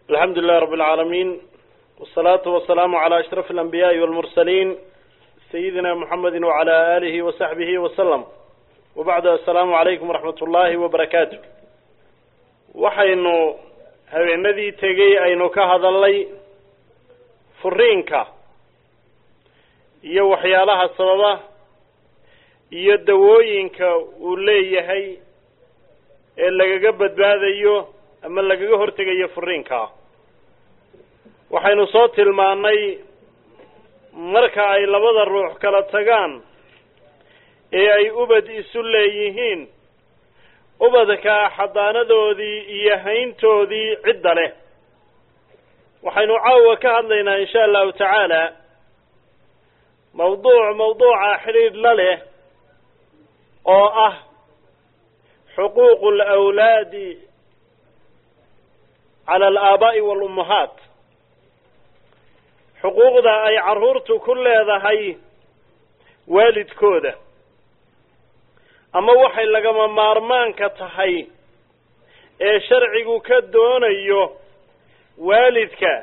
alxamdu lilahi rabi اlcaalamiin wsalaatu wasalaamu calى ashraf alanbiyaءi walmursaliin sayidina muxamedi wacala alihi wasaxbihi wasalam wabacdu assalaamu calaykum waraxmat ullaahi wabarakaatu waxaynu habeenadii tegey aynu ka hadalnay furiinka iyo waxyaalaha sababa iyo dawooyinka uu leeyahay ee lagaga badbaadayo ama lagaga hortegayo furiinka waxaynu soo tilmaannay marka ay labada ruux kala tagaan ee ay ubad isu leeyihiin ubadka xadaanadoodii iyo hayntoodii cidda leh waxaynu caawa ka hadlaynaa insha allahu tacaala mawduuc mawduuca xidhiidh la leh oo ah xuquuqu alawlaadi cala alaabaa'i waalummahaat xuquuqda ay carruurtu ku leedahay waalidkooda ama waxay lagama maarmaanka tahay ee sharcigu ka doonayo waalidka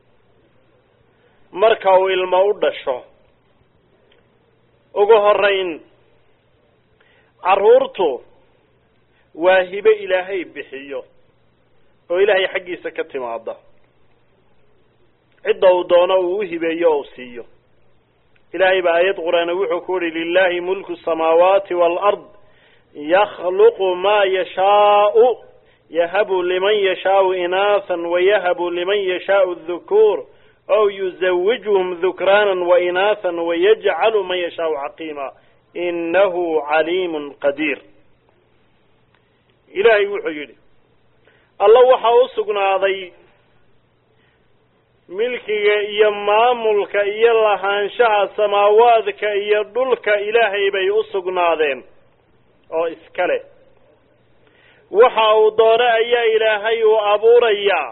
marka uu ilmo u dhasho ugu horeyn carruurtu waa hibe ilaahay bixiyo oo ilaahay xaggiisa ka timaada cidda uu doono uu u hibeeyo oo u siiyo ilaahay baa aayad qur-aana wuxuu ku uhi lilahi mulku samaawaati waalard yakhluqu maa yashaau yahabu liman yashaau inaahan wayahabu liman yashaau dhukuur ow yuzawijhum dhukraanan wainaahan wayajcalu man yashaau caqiima inahu caliimun qadiir ilaahay wuxuu yidhi alla waxaa u sugnaaday milkiga iyo maamulka iyo lahaanshaha samaawaadka iyo dhulka ilaahay bay u sugnaadeen oo iska leh waxa uu doone ayaa ilaahay uu abuurayaa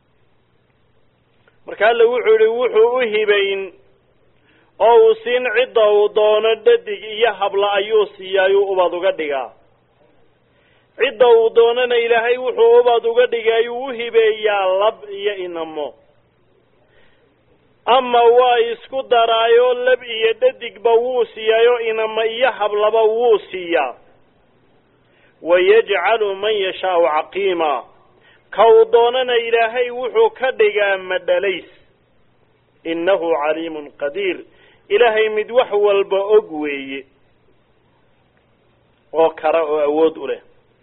marka alle wuxuu yihi wuxuu u hibayn oo uu siin cidda uu doono dhadig iyo habla ayuu siiyaayuu ubad uga dhigaa cidda uu doonana ilaahay wuxuu ubad uga dhigayuu u hibeeyaa lab iyo inamo ama waa isku daraayo lab iyo dhadigba wuu siiyaayo inama iyo hablaba wuu siiyaa wayajcalu man yashaau caqiima ka uu doonana ilaahay wuxuu ka dhigaa madhalays innahu caliimun qadiir ilaahay mid wax walba og weeye oo kara oo awood u leh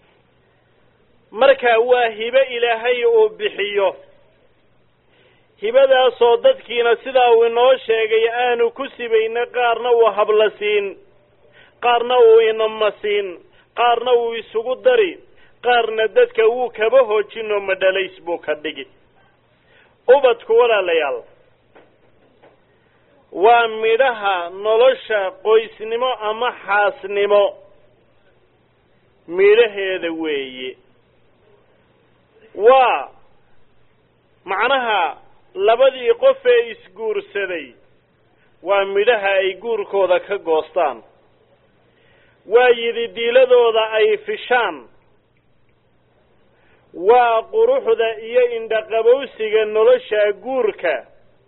marka waa hibe ilaahay uu bixiyo hibadaasoo dadkiina sidaa uu inoo sheegay aanu ku sibayna qaarna uu habla siin qaarna uu inama siin qaarna uu isugu dari qaarna dadka wuu kaba hoojinoo madhalays buu ka dhigi ubadku walaalayaal waa midhaha nolosha qoysnimo ama xaasnimo midhaheeda weeye waa macnaha labadii qof ee isguursaday waa midhaha ay guurkooda ka goostaan waa yididiiladooda ay fishaan waa quruxda iyo indhaqabowsiga nolosha guurka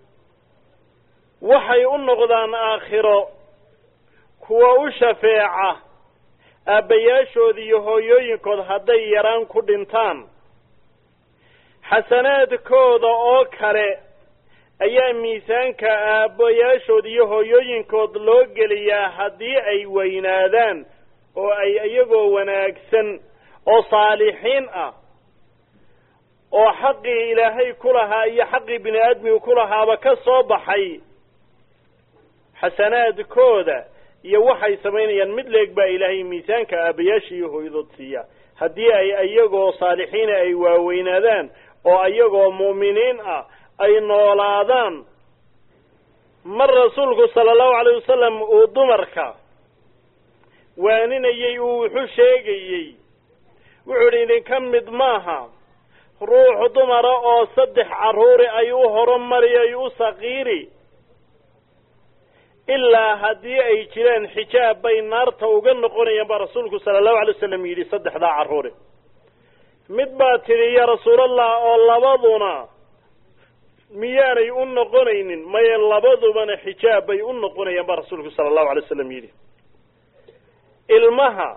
waxay u noqdaan aakhiro kuwa u shafeeca aabbayaashood iyo hooyooyinkood hadday yaraan ku dhintaan xasanaadkooda oo kale ayaa miisaanka aabbayaashood iyo hooyooyinkood loo geliyaa haddii ay weynaadaan oo ay iyagoo wanaagsan oo saalixiin ah oo xaqii ilaahay ku lahaa iyo xaqii bini aadmigu ku lahaaba ka soo baxay xasanaadkooda iyo waxay samaynayaan mid leeg baa ilaahay miisaanka aabbayaasha iyo hooyadood siiya haddii ay iyagoo saalixiina ay waaweynaadaan oo iyagoo mu'miniin ah ay noolaadaan mar rasuulku sala allahu calayh wasalam uu dumarka waaninayey uu wuxu sheegayey wuxuu idhi idinka mid maaha ruux dumara oo saddex carruuri ay u horumari ay u saqiiri ilaa haddii ay jiraan xijaab bay naarta uga noqonayaan baa rasuulku sala allahu alay wasalam yidhi saddexdaa carruuri mid baa tidhi ya rasuulallah oo labaduna miyaanay u noqonaynin maye labadubana xijaab bay u noqonayaan baa rasuulku sala allahu alay slam yidhi ilmaha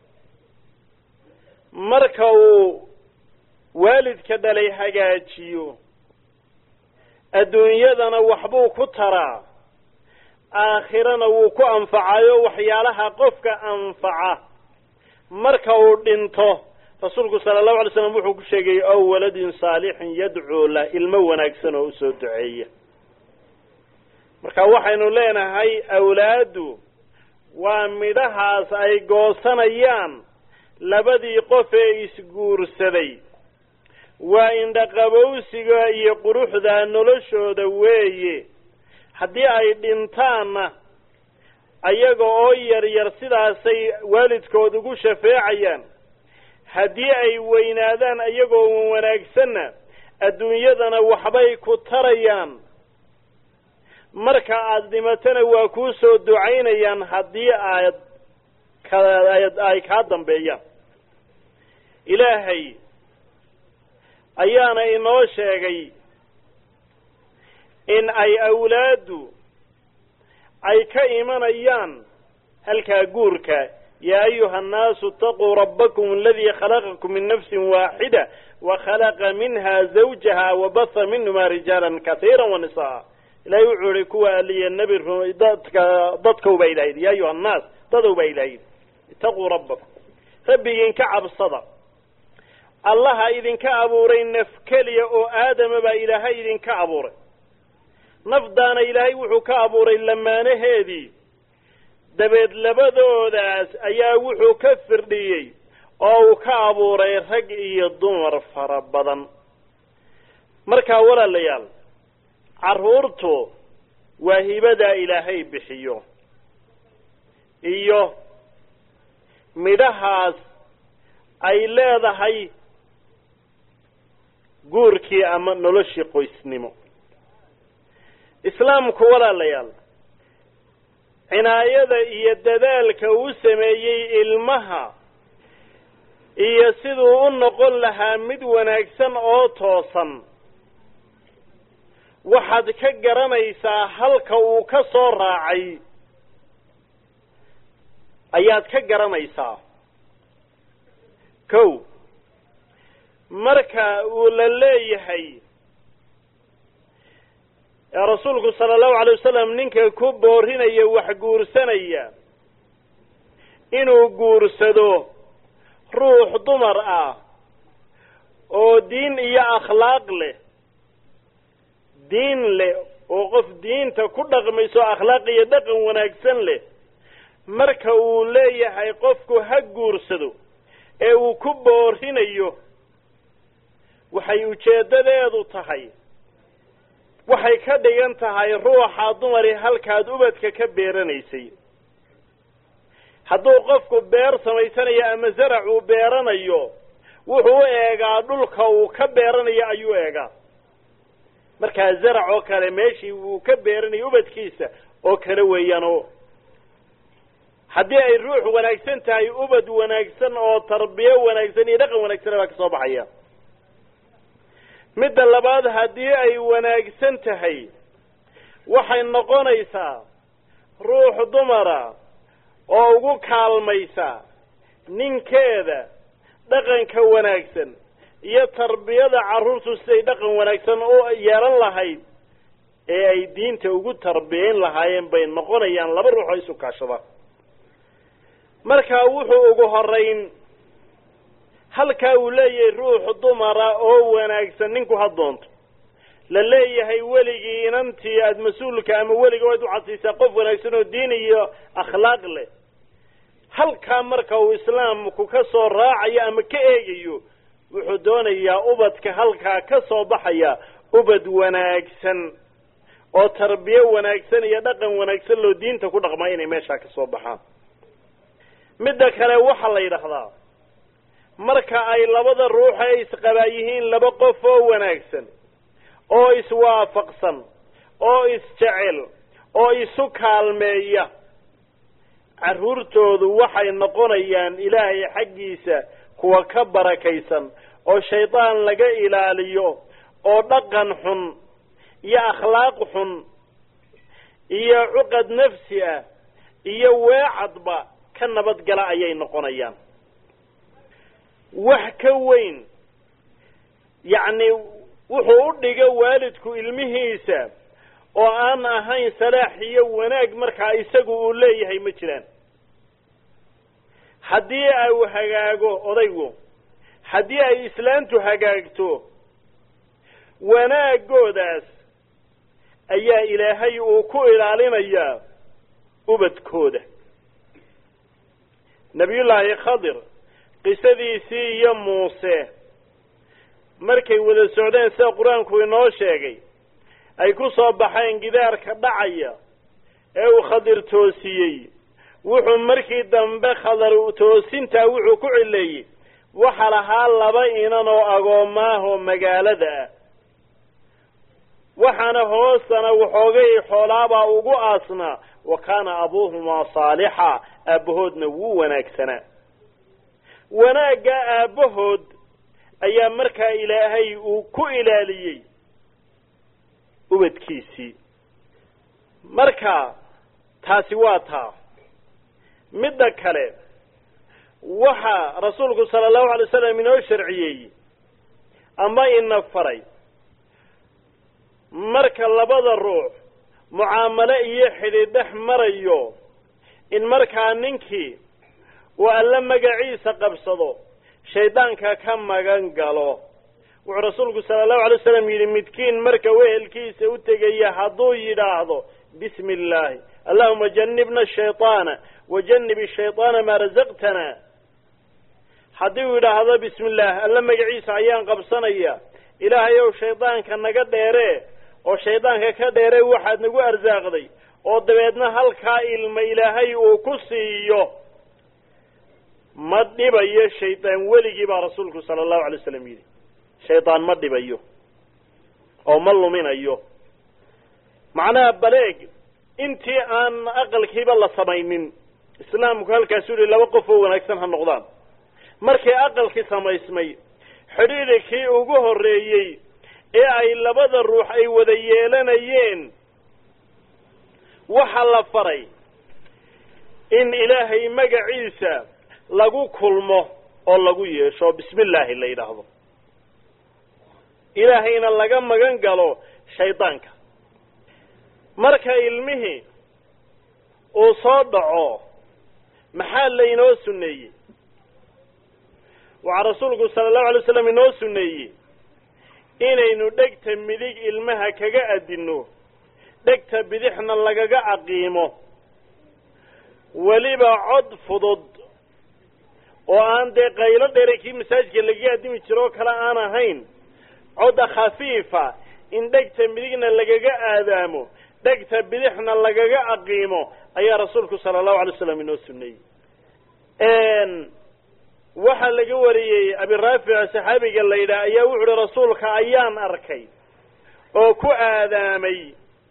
marka uu waalidka dhalay hagaajiyo adduunyadana waxbuu ku taraa aakhirana wuu ku anfacayo waxyaalaha qofka anfaca marka uu dhinto rasuulku sala allahu alay slam wuxuu ku sheegay ow waladin saalixin yadcuu lah ilmo wanaagsan oo usoo duceeya marka waxaynu leenahay awlaaddu waa midhahaas ay goosanayaan labadii qof ee isguursaday waa indhaqabowsiga iyo quruxda noloshooda weeye haddii ay dhintaanna ayaga oo yar yar sidaasay waalidkood ugu shafeecayaan haddii ay weynaadaan iyagoo wanaagsanna adduunyadana waxbay ku tarayaan marka aada dhimatana waa kuu soo ducaynayaan haddii aad ay kaa dambeeyaan ilaahay ayaana inoo sheegay in ay awlaaddu ay ka imanayaan halkaa guurka yaa ayuha annaasu itaquu rabbakum aladii khalaqakum min nafsin waaxida wa khalaqa minha zawjaha wabatha minhuma rijaalan katiira wanisaa ilahay wuxuu ihi kuwa aliya nebi dadka dadkow baa ilahayd ya ayuha annaas dadow baa ilahayd itaquu rabbakum rabbigiin ka cabsada allaha idinka abuuray naf keliya oo aadama baa ilaahay idinka abuuray nafdaana ilaahay wuxuu ka abuuray lamaanaheedii dabeed labadoodaas ayaa wuxuu ka firdhiyey oo uu ka abuuray rag iyo dumar fara badan markaa walaalayaal carruurtu waa hibadaa ilaahay bixiyo iyo midhahaas ay leedahay guurkii ama noloshii qoysnimo islaamku walaalayaal cinaayada iyo dadaalka uu sameeyey ilmaha iyo siduu u noqon lahaa mid wanaagsan oo toosan waxaad ka garanaysaa halka uu ka soo raacay ayaad ka garanaysaa kow marka uu la leeyahay rasuulku sala allahu alay wasalam ninka ku boorinaya wax guursanaya inuu guursado ruux dumar ah oo diin iyo akhlaaq leh diin leh oo qof diinta ku dhaqmayso akhlaaq iyo dhaqan wanaagsan leh marka uu leeyahay qofku ha guursado ee uu ku boorinayo waxay ujeeddadeedu tahay waxay ka dhigan tahay ruuxa dumari halkaad ubadka ka beeranaysay hadduu qofku beer samaysanayo ama zarac uu beeranayo wuxuu u eegaa dhulka uu ka beeranayo ayuu eegaa markaa zarac oo kale meeshii uu ka beeranayo ubadkiisa oo kale weeyaan oo haddii ay ruux wanaagsan tahay ubad wanaagsan oo tarbiyo wanaagsan iyo dhaqan wanaagsan baa ka soo baxaya midda labaad haddii ay wanaagsan tahay waxay noqonaysaa ruux dumara oo ugu kaalmaysa ninkeeda dhaqanka wanaagsan iyo tarbiyada carruurtu siday dhaqan wanaagsan u yeelan lahayd ee ay diinta ugu tarbiyayn lahaayeen bay noqonayaan laba ruux oo isu kaashada markaa wuxuu ugu horayn halkaa uu leeyahay ruux dumara oo wanaagsan ninku ha doonto la leeyahay weligii inantii aada mas-uulka ama weliga waad u cadsiisaa qof wanaagsan oo diin iyo akhlaaq leh halkaa marka uu islaamku ka soo raacayo ama ka eegayo wuxuu doonayaa ubadka halkaa ka soo baxaya ubad wanaagsan oo tarbiyo wanaagsan iyo dhaqan wanaagsan loo diinta ku dhaqmaa inay meeshaa ka soo baxaan midda kale waxaa la yidhaahdaa marka ay labada ruux ee isqabaa yihiin laba qof oo wanaagsan oo iswaafaqsan oo isjecel oo isu kaalmeeya carruurtoodu waxay noqonayaan ilaahay xaggiisa kuwa ka barakaysan oo shaydaan laga ilaaliyo oo dhaqan xun iyo akhlaaq xun iyo cuqad nafsi ah iyo weecadba ka nabadgala ayay noqonayaan wax ka weyn yacni wuxuu u dhiga waalidku ilmihiisa oo aan ahayn salaax iyo wanaag markaa isagu uu leeyahay ma jiraan haddii au hagaago odaygu haddii ay islaantu hagaagto wanaagoodaas ayaa ilaahay uu ku ilaalinayaa ubadkooda nebiyullaahi khadir qisadiisii iyo muuse markay wada socdeen sida qur-aanku inoo sheegay ay ku soo baxeen gidaarka dhacaya ee uu khadir toosiyey wuxuu markii dambe khadar toosintaa wuxuu ku cileeyey waxa lahaa laba inan oo agoomaahoo magaalada ah waxaana hoostana waxoogay xoolaabaa ugu aasnaa wa kaana abuuhumaa saalixa aabbahoodna wuu wanaagsanaa wanaagga aabbahood ayaa markaa ilaahay uu ku ilaaliyey ubadkiisii marka taasi waa taa midda kale waxa rasuulku sala allahu alay wasalam inoo sharciyeeyey ama ina faray marka labada ruux mucaamalo iyo xidhiid dhex marayo in markaa ninkii uu alle magaciisa qabsado shaydaanka ka magan galo wuxuu rasuulku sala allahu alay wasalam yidhi midkiin marka wehelkiisa u tegaya hadduu yidhaahdo bismi illaahi allahuma janibna shayطaana wajanib shayطaana maa razaqtana haddii uu yidhaahdo bismi illaah alle magaciisa ayaan qabsanaya ilaahay ow shaydaanka naga dheeree oo shaydaanka ka dheeree waxaad nagu arsaaqday oo dabeedna halkaa ilma ilaahay uu ku siiyo ma dhibayo shaydaan weligii baa rasuulku sala allahu alay waslam yidhi shaydaan ma dhibayo oo ma luminayo macnaha baleeg intii aan aqalkiiba la samaynin islaamku halkaasuu yihi laba qof oo wanaagsan ha noqdaan markii aqalkii samaysmay xidhiidhikii ugu horreeyey ee ay labada ruux ay wada yeelanayeen waxa la faray in ilaahay magaciisa lagu kulmo oo lagu yeesho bismi illaahi la yidhaahdo ilaahayna laga magan galo shaydaanka marka ilmihii uu soo dhaco maxaa laynoo sunneeyey waxaa rasuulku sala allahu alay slam inoo sunneeyey inaynu dhegta midig ilmaha kaga adinno dhegta bidixna lagaga caqiimo weliba cod fudud oo aan dee qaylo dheere kii masaajidka lagaga addimi jiro oo kale aan ahayn codda khafiifa in dhegta midigna lagaga aadaamo dhegta bidixna lagaga caqiimo ayaa rasuulku sala allahu alay slam inoo sunneeyey waxaa laga wariyey abiraafic saxaabiga la yidhaah ayaa wuxu uhi rasuulka ayaan arkay oo ku aadaamay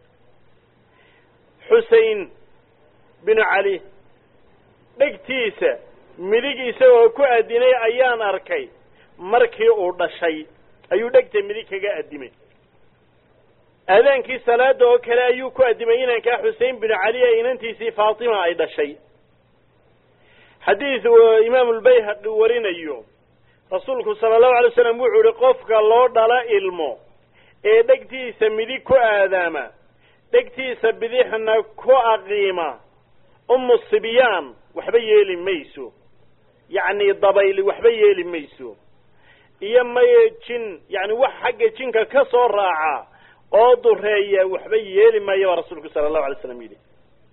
xusein binu cali dhegtiisa midig isagoo ku adinay ayaan arkay markii uu dhashay ayuu dhegta midig kaga adimay aadaankii salaada oo kale ayuu ku adimay inankaa xusein binu cali ee inantiisii faatima ay dhashay xadiid uu imaamu lbayhaqi warinayo rasuulku sala allahu alay slam wuxuu ihi qofka loo dhala ilmo ee dhegtiisa midig ku aadaama dhegtiisa bidixna ku aqiima umu sibyaan waxba yeeli mayso yacni dabayli waxba yeeli mayso iyo maye jin yacni wax xagga jinka ka soo raaca oo dureeya waxba yeeli maayo baa rasuulku sala allahu alay slam yidhi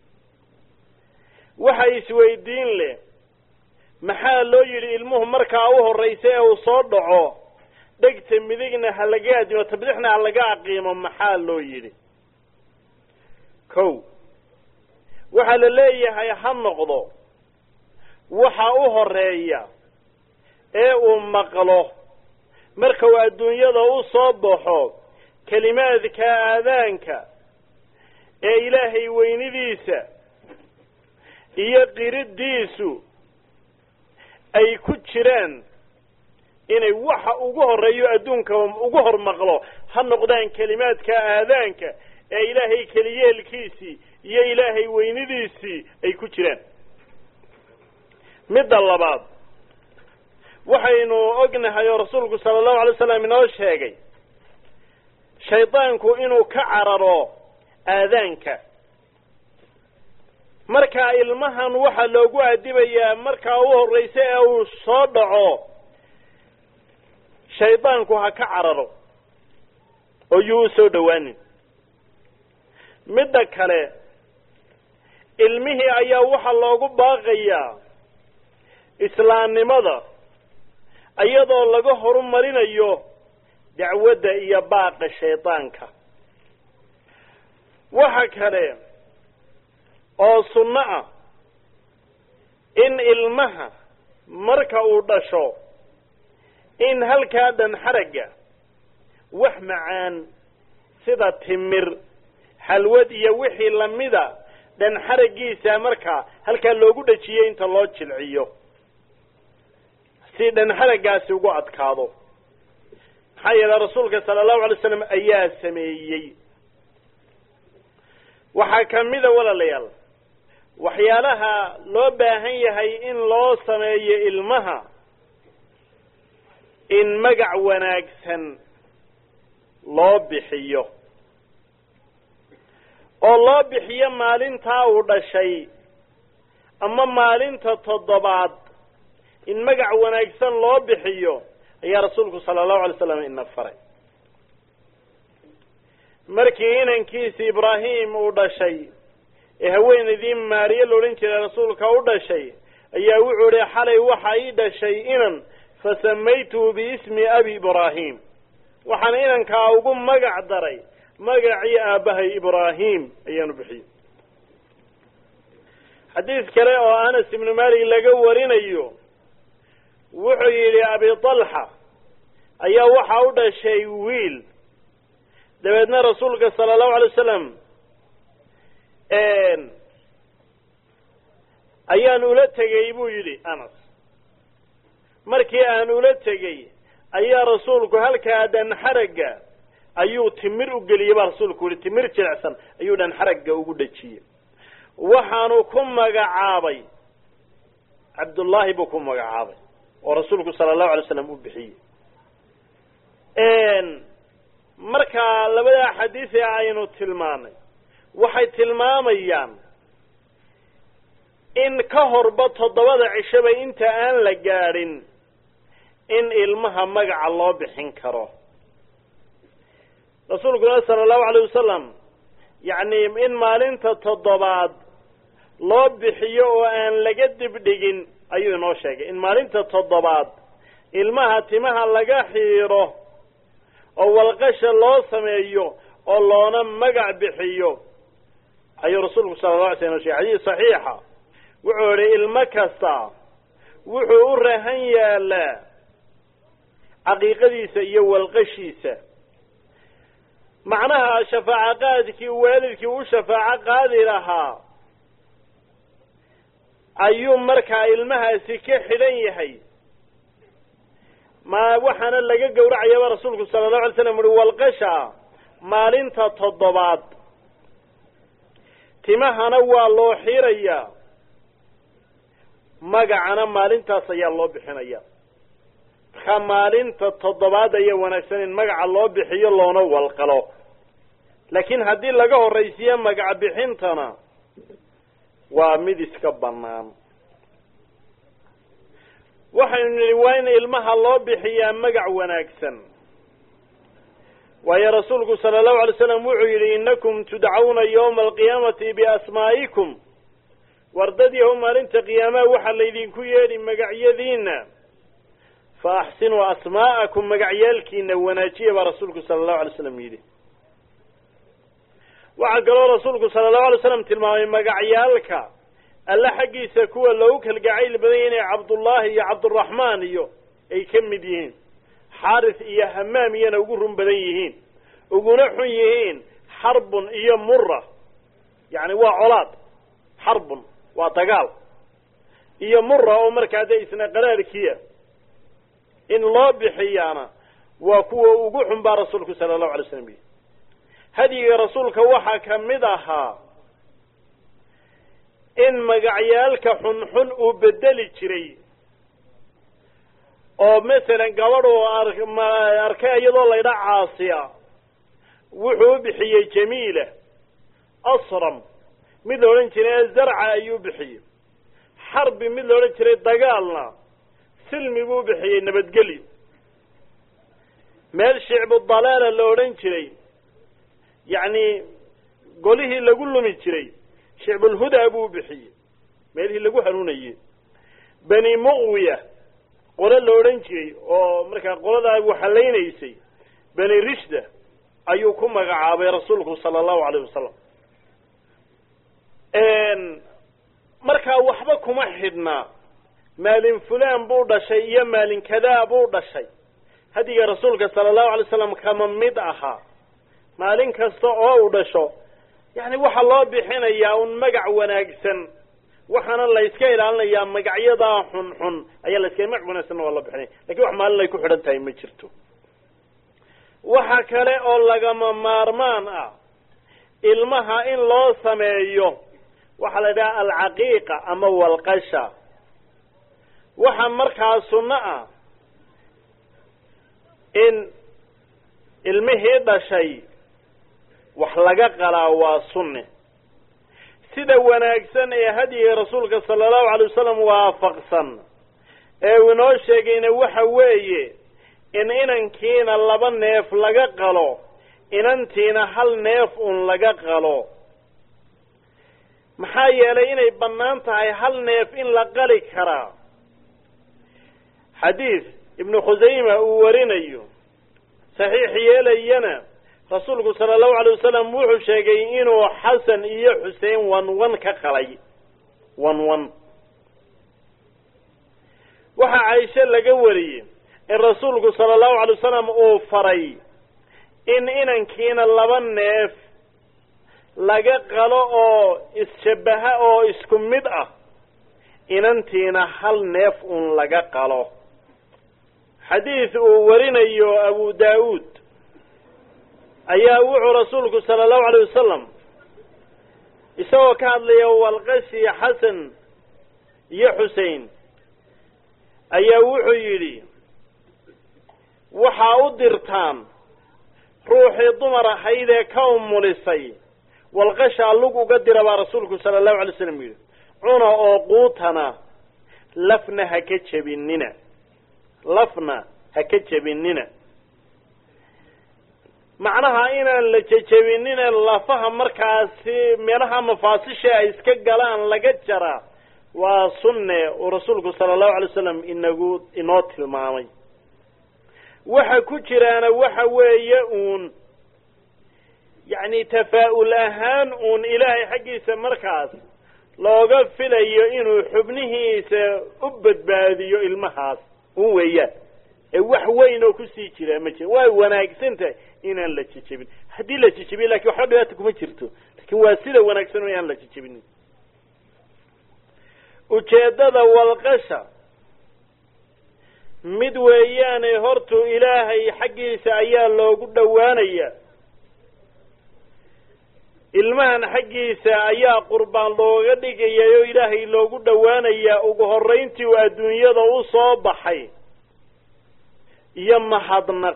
waxa isweydiin leh maxaa loo yidhi ilmuhu markaa u horraysa ee uu soo dhaco dhegta midigna ha laga adimo ta bidixna ha laga aqiimo maxaa loo yidhi kow waxaa la leeyahay ha noqdo waxa u horeeya ee uu maqlo marka uu adduunyada u soo baxo kelimaadka aadaanka ee ilaahay weynidiisa iyo qiriddiisu ay ku jiraan inay waxa ugu horreeyo adduunka ugu hor maqlo ha noqdaan kelimaadka aadaanka ee ilaahay keliyeelkiisii iyo ilaahay weynidiisii ay ku jiraan midda labaad waxaynu ognahay oo rasuulku sala allahu alay slam inoo sheegay shaydaanku inuu ka cararo aadaanka markaa ilmahan waxaa loogu adibayaa markaa u horraysa ee uu soo dhaco shaydaanku ha ka cararo oo yuu u soo dhowaanin midda kale ilmihii ayaa waxaa loogu baaqayaa islaamnimada iyadoo laga horumarinayo dacwadda iyo baaqa shaydaanka waxa kale oo sunno ah in ilmaha marka uu dhasho in halkaa dhan xaragga wax macaan sida timir xalwad iyo wixii lamida dhan xaraggiisa markaa halkaa loogu dhejiyey inta loo jilciyo si dhan xaraggaasi ugu adkaado maxaa yeele rasuulka sala allahu alay slam ayaa sameeyey waxaa kamida walaalayaal waxyaalaha loo baahan yahay in loo sameeyo ilmaha in magac wanaagsan loo bixiyo oo loo bixiyo maalintaa uu dhashay ama maalinta toddobaad in magac wanaagsan loo bixiyo ayaa rasuulku sala allahu alay slam ina faray markii inankiisi ibraahim uu dhashay ee haweenaydii maariye la odhan jiray rasuulka u dhashay ayaa wuxuu ihi xalay waxa ii dhashay inan fasamaytuhu biismi abi ibraahim waxaan inankaa ugu magac daray magacii aabbahay ibraahim ayaanu bixiyey xadiis kale oo anas ibnu malik laga warinayo wuxuu yidhi abi talxa ayaa waxa u dhashay wiil dabeedna rasuulka sala allahu alay wasalam ayaan ula tegey buu yidhi anas markii aan ula tegey ayaa rasuulku halkaa dhan xaragga ayuu timir u geliyey baa rasuulku yihi timir jilicsan ayuu dhan xaragga ugu dhejiyey waxaanu ku magacaabay cabdullaahi buu ku magacaabay oo rasuulku sala allahu alay slam u bixiyey markaa labadaa xadiis ee aynu tilmaanay waxay tilmaamayaan in ka horba toddobada cishaba inta aan la gaadhin in ilmaha magaca loo bixin karo rasuulkuna sala allahu alayh wasalam yacni in maalinta toddobaad loo bixiyo oo aan laga dibdhigin ayuu inoo sheegay in maalinta toddobaad ilmaha timaha laga xiiro oo walqasha loo sameeyo oo loona magac bixiyo ayuu rasuulku sala la alay slam inoo shegay xadiis saxiixa wuxuu idhi ilmo kasta wuxuu u rahan yaalaa caqiiqadiisa iyo walqashiisa macnaha shafaaco qaadkii waalidkii u shafaaco qaadi lahaa ayuu markaa ilmahaasi ka xidhan yahay ma waxaana laga gowracayaba rasuulku sala allahu alay slam uhi walqasha maalinta toddobaad timahana waa loo xirayaa magacana maalintaas ayaa loo bixinaya markaa maalinta toddobaad ayaa wanaagsan in magaca loo bixiyo loona walqalo laakiin haddii laga horraysiiyo magac bixintana waa mid iska bannaan waxaynu nidhi waa in ilmaha loo bixiyaa magac wanaagsan waayo rasuulku sala allahu alay slam wuxuu yidhi innakum tudcawna yawma alqiyaamati biasmaa'ikum wardadiiho maalinta qiyaamaha waxaa laydinku yeedhi magacyadiina fa axsinuu asmaa'akum magacyaalkiina wanaajiya baa rasuulku sala allahu alay slam yidhi waxaa kaloo rasuulku sala allahu alay slam tilmaamay magacyaalka alle xaggiisa kuwa loogu kalgacayl badan yahi inay cabdullaahi iyo cabduraxmaan iyo ay ka mid yihiin xaaris iyo hamaam iyana ugu run badan yihiin uguna xun yihiin xarbun iyo mura yacni waa colaad xarbun waa dagaal iyo mura oo markaa dee isna qaraarkiia in loo bixiyaana waa kuwa ugu xun baa rasuulku sala allahu alay slam yihi hadyiga rasuulka waxaa ka mid ahaa in magacyaalka xunxun uu bedeli jiray oo masalan gabadh oo arkay iyadoo laydha caasiya wuxuu u bixiyey jamiila asram mid la odhan jiray zarca ayuu bixiyey xarbi mid la odhan jiray dagaalna silmi buu bixiyey nabadgelyo meel shicbu dalaala la odhan jiray yacni golihii lagu lumi jiray shicbulhudaa buu bixiyey meelihii lagu hanuunayey bani muqwiya qole la odhan jiray oo markaa qoladaa waxalaynaysay bani rishda ayuu ku magacaabay rasuulku sala allahu alayh wasalam markaa waxba kuma xidhnaa maalin fulaan buu dhashay iyo maalin kadaa buu dhashay hadiga rasuulka sala allahu alay slam kama mid ahaa maalin kasta oo uu dhasho yacni waxaa loo bixinayaa un magac wanaagsan waxaana la yska ilaalinayaa magacyadaa xunxun ayaa la iska magac wanaagsanna waa loo bixinaya lakin wax maalin ay ku xidhan tahay ma jirto waxa kale oo lagama maarmaan ah ilmaha in loo sameeyo waxaa la idhaha alcaqiiqa ama walqasha waxa markaa sunno ah in ilmihii dhashay wax laga qalaa waa sunne sida wanaagsan ee hadyiga rasuulka sala allahu alay wasalam waafaqsan ee uu inoo sheegayna waxa weeye in inankiina laba neef laga qalo inantiina hal neef un laga qalo maxaa yeelay inay bannaan tahay hal neef in la qali karaa xadiis ibnu khusayma uu warinayo saxiix yeelayana rasuulku sala allahu alay wasalam wuxuu sheegay inuu xasan iyo xuseen wan wan ka qalay wan wan waxaa caisho laga wariyey in rasuulku sala allahu alay wasalam uu faray in inankiina laba neef laga qalo oo isshabbaha oo isku mid ah inantiina hal neef un laga qalo xadiis uu warinayo abu daa'uud ayaa wuxuu rasuulku sala allahu alayh wasalam isagoo ka hadlaya walqashi xasan iyo xusein ayaa wuxuu yidhi waxaa u dirtaan ruuxii dumar ahayd ee ka umulisay walqashaa lug uga dira baa rasuulku sala allahu alay slam yidhi cuna oo quutana lafna ha ka jebinina lafna ha ka jebinina macnaha inaan la jejebinine lafaha markaasi meelaha mafaasisha ay iska galaan laga jaraa waa sunne uu rasuulku sala allahu alay wasalam inagu inoo tilmaamay waxa ku jiraana waxa weeye uun yacni tafaa'ul ahaan uun ilaahay xaggiisa markaas looga filayo inuu xubnihiisa u badbaadiyo ilmahaas un weeyaan ee wax weyn oo kusii jiraa ma jira waa wanaagsan tahay inaan la jejebin haddii la jejebiyo lakin waxba dhibaata kuma jirto lakin waa sida wanaagsan inaan la jejebinin ujeeddada walqasha mid weeyaane hortu ilaahay xaggiisa ayaa loogu dhowaanaya ilmahan xaggiisa ayaa qurbaan looga dhigaya oo ilaahay loogu dhowaanayaa ugu horrayntii uu adduunyada u soo baxay iyo mahadnaq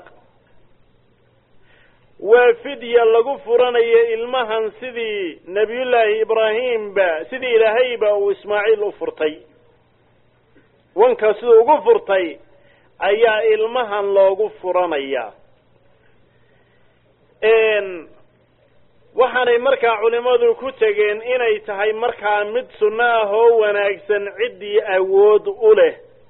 waa fidya lagu furanayo ilmahan sidii nebiyullaahi ibraahimba sidii ilaahayba uu ismaaciil u furtay wanka siduu ugu furtay ayaa ilmahan loogu furanayaa waxaanay markaa culimmadu ku tegeen inay tahay markaa mid sunno ah oo wanaagsan ciddii awood u leh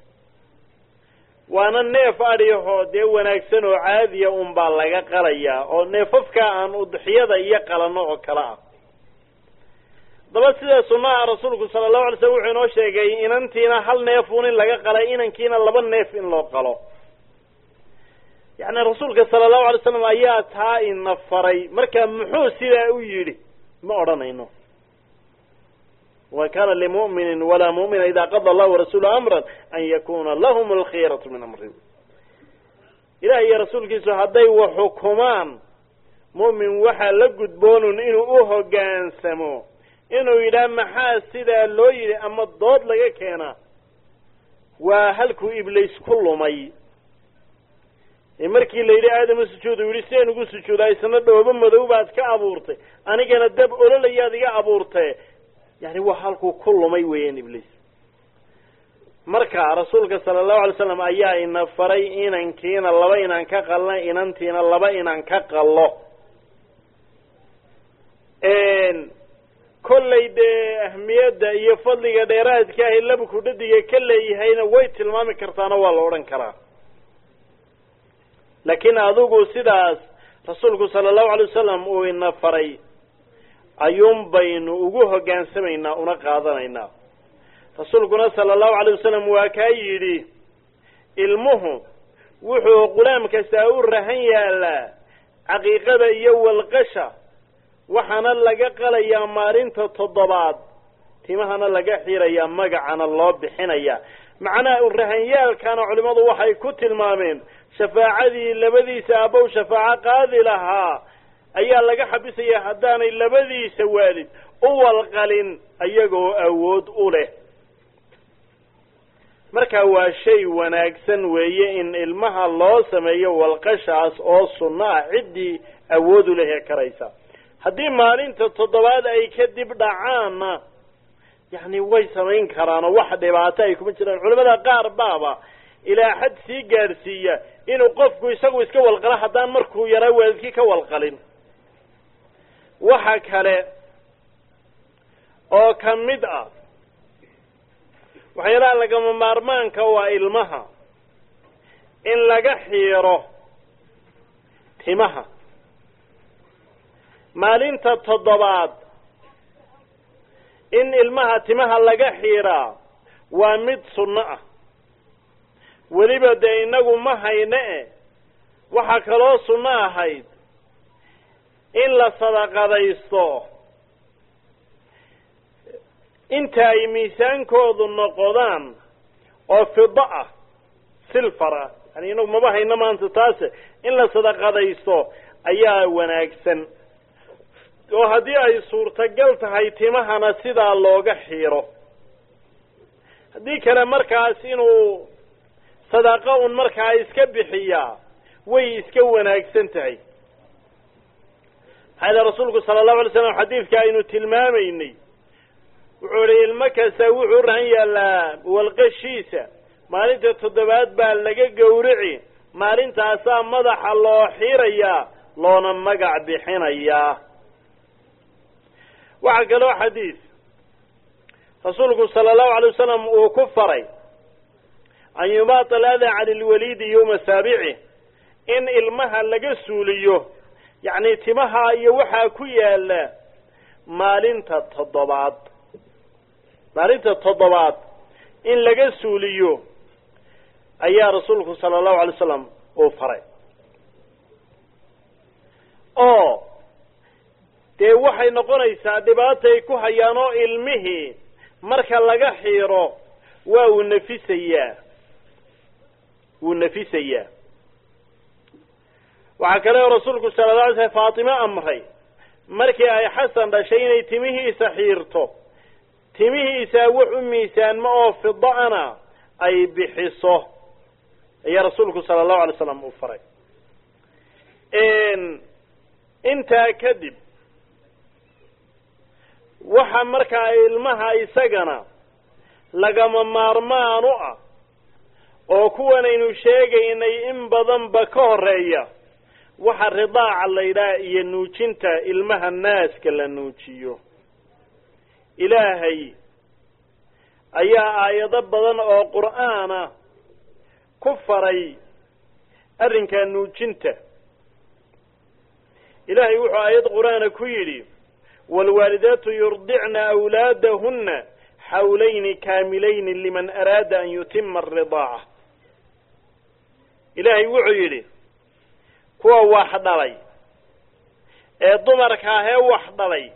waana neef adhihoo dee wanaagsan oo caadiya unbaa laga qalayaa oo neefafka aan udxiyada iyo qalano oo kale ah daba sida sunnaha rasuulku sala allahu alay slam wuxuu inoo sheegay inantiina hal neefun in laga qalay inankiina laba neef in loo qalo yacni rasuulka sala allahu alay slam ayaa taa ina faray marka muxuu sidaa u yidhi ma odhanayno wa kana limu'minin walaa mu'mina ida qada allahu warasuulu amran an yakuna lahum alkhiyaratu min amri ilaah iyo rasuulkiisu hadday wax xukumaan mu'min waxaa la gudboonun inuu u hoggaansamo inuu yidhaah maxaa sidaa loo yidhi ama dood laga keenaa waa halkuu ibliis ku lumay markii la yidhi aadama sujuud uu yidhi sideen ugu sujuudaa isna dhoobo madow baad ka abuurtay anigana dab ololayaad iga abuurtae yani waa halkuu ku lumay weeyaan ibliis marka rasuulka sala allahu alay slam ayaa ina faray inankiina laba inaan ka qalno inantiina laba inaan ka qallo kollay dee ahmiyadda iyo fadliga dheeraadka ahi labku dhadiga ka leeyahayna way tilmaami kartaana waa la odhan karaa laakiin adigu sidaas rasuulku sala allahu alay wasalam uu ina faray ayuun baynu ugu hoggaansamaynaa una qaadanaynaa rasuulkuna sala allahu alay wasalam waa kaa yidhi ilmuhu wuxuu qulaam kastaa u rahan yaalaa caqiiqada iyo walqasha waxaana laga qalayaa maalinta toddobaad timahana laga xirayaa magacana loo bixinayaa macnaha urahanyaalkana culimmadu waxay ku tilmaameen shafaacadii labadiisa abow shafaaco qaadi lahaa ayaa laga xabisaya haddaanay labadiisa waalid u walqalin ayagoo awood u leh marka waa shay wanaagsan weeye in ilmaha loo sameeyo walqashaas oo sunno ah ciddii awood u lehee karaysa haddii maalinta toddobaad ay kadib dhacaanna yacni way samayn karaanoo wax dhibaato ay kuma jiraan culamada qaar baaba ilaa xad sii gaadhsiiya inuu qofku isagu iska walqalo haddaan markuu yaraa waalidkii ka walqalin waxa kale oo ka mid ah waxyaalaha lagama maarmaanka waa ilmaha in laga xiiro timaha maalinta toddobaad in ilmaha timaha laga xiiraa waa mid sunno ah weliba dee innagu ma hayne e waxaa kaloo sunno ahayd in la sadaqadaysto inta ay miisaankoodu noqodaan oo fido ah silfar ah yani inagu maba hayno maanta taase in la sadaqadaysto ayaa wanaagsan oo haddii ay suurtagal tahay timahana sidaa looga xiiro haddii kale markaas inuu sadaqo un markaa iska bixiyaa way iska wanaagsan tahay maxaa yidhi rasuulku sala allahu alay slam xadiidka aynu tilmaamaynay wuxuu idhi ilmo kasta wuxuu rahan yaallaa walqashiisa maalinta toddobaad baa laga gowrici maalintaasaa madaxa loo xirayaa loona magac bixinayaa waxaa kaloo xadiis rasuulku sala allahu alay wasalam uu ku faray an yubaata aladaa cani lwaliidi yowma saabici in ilmaha laga suuliyo yacni timaha iyo waxaa ku yaala maalinta toddobaad maalinta toddobaad in laga suuliyo ayaa rasuulku sala allahu alay wasalam uu faray oo dee waxay noqonaysaa dhibaatay ku hayaan oo ilmihii marka laga xiiro waa uu nafisayaa wuu nafisayaa waxaa kale oo rasuulku sala la alay slam faatimo amray markii ay xasan dhashay inay timihiisa xiirto timihiisa wax u miisaanmo oo fida-ana ay bixiso ayaa rasuulku sala allahu alay slam uu faray intaa kadib waxa markaa ilmaha isagana lagama maarmaan u ah oo kuwanaynu sheegaynay in badanba ka horeeya waxa ridaaca la yidhaha iyo nuujinta ilmaha naaska la nuujiyo ilaahay ayaa aayado badan oo qur'aana ku faray arrinkaa nuujinta ilaahay wuxuu aayad qur'aana ku yidhi waalwaalidaatu yurdicna awlaadahunna xawlayni kaamilayni liman araada an yutima aridaaca ilaahay wuxuu yidhi kuwa wax dhalay ee dumarka ahee wax dhalay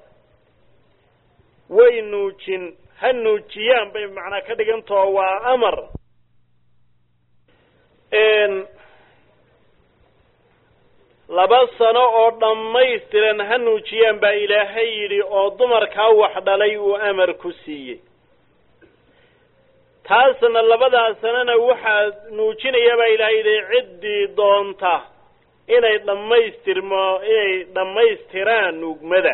way nuujin ha nuujiyaan bay macnaa ka dhigantao waa amar laba sano oo dhammaystiran ha nuujiyaan baa ilaahay yidhi oo dumarkaa wax dhalay uu amar ku siiyey taasna labadaa sanana waxaa nuujinaya baa ilaahay yidhi ciddii doonta inay dhammaystirmo inay dhammaystiraan nuugmada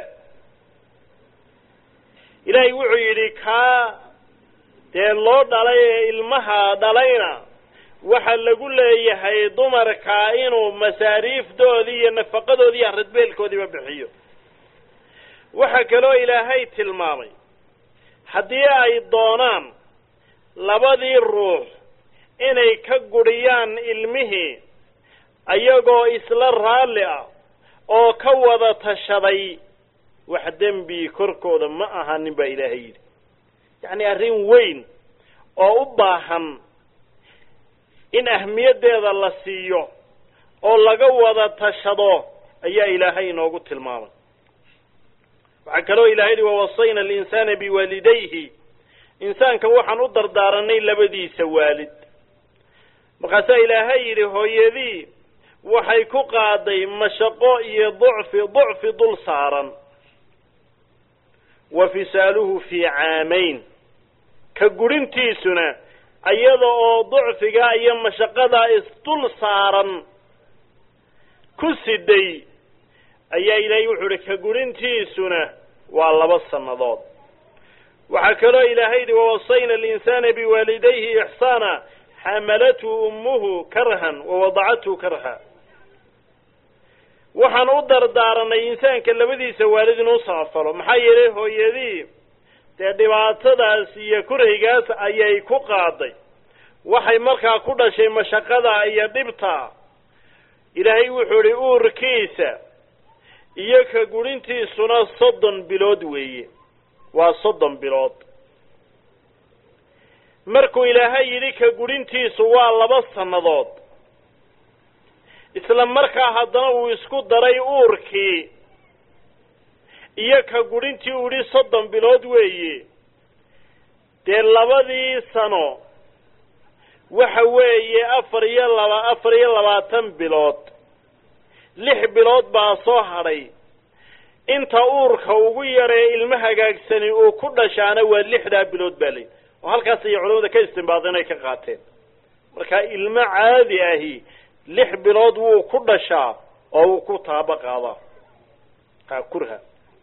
ilaahay wuxuu yidhi kaa dee loo dhalay ee ilmaha dhalayna waxaa lagu leeyahay dumarka inuu masaariifdoodii iyo nafaqadoodii iyo radbeelkoodiiba bixiyo waxaa kaloo ilaahay tilmaamay haddii ay doonaan labadii ruux inay ka gudhiyaan ilmihii ayagoo isla raalli ah oo ka wada tashaday wax dembi korkooda ma ahanin baa ilaahay yidhi yacni arrin weyn oo u baahan in ahmiyaddeeda la siiyo oo laga wada tashado ayaa ilaahay inoogu tilmaamay waxaa kaloo ilahay yihi wawasayna alinsaana biwaalidayhi insaanka waxaan u dardaaranay labadiisa waalid markaasaa ilaahay yidhi hooyadii waxay ku qaaday mashaqo iyo ducfi ducfi dul saaran wa fisaaluhu fii caamayn ka gurintiisuna iyada oo ducfigaa iyo mashaqadaa isdul saaran ku siday ayaa ilaahay wuxuu ihi ka gurintiisuna waa laba sannadood waxaa kaloo ilaahay yidhi wawasayna alinsaana biwaalidayhi ixsaana xamalathu ummuhu karhan wawadacathu karha waxaan u dardaaranay insaanka labadiisa waalid inuu samafalo maxaa yeelay hooyadii dee dhibaatadaas iyo kuraygaas ayay ku qaaday waxay markaa ku dhashay mashaqada iyo dhibta ilaahay wuxuu idhi uurkiisa iyo ka gurintiisuna soddon bilood weeye waa soddon bilood markuu ilaahay yidhi ka gurintiisu waa laba sannadood isla markaa haddana uu isku daray uurkii iyo ka gurintii uu yidhi soddon bilood weeye dee labadii sano waxa weeye afar iyo laba afar iyo labaatan bilood lix bilood baa soo hadhay inta uurka ugu yaree ilmo hagaagsani uu ku dhashaana waa lixdaa bilood baa layihi oo halkaas ayay culamada ka istimbaadeen ay ka qaateen marka ilmo caadi ahi lix bilood wuu ku dhashaa oo wuu ku taaba qaadaa ha kurha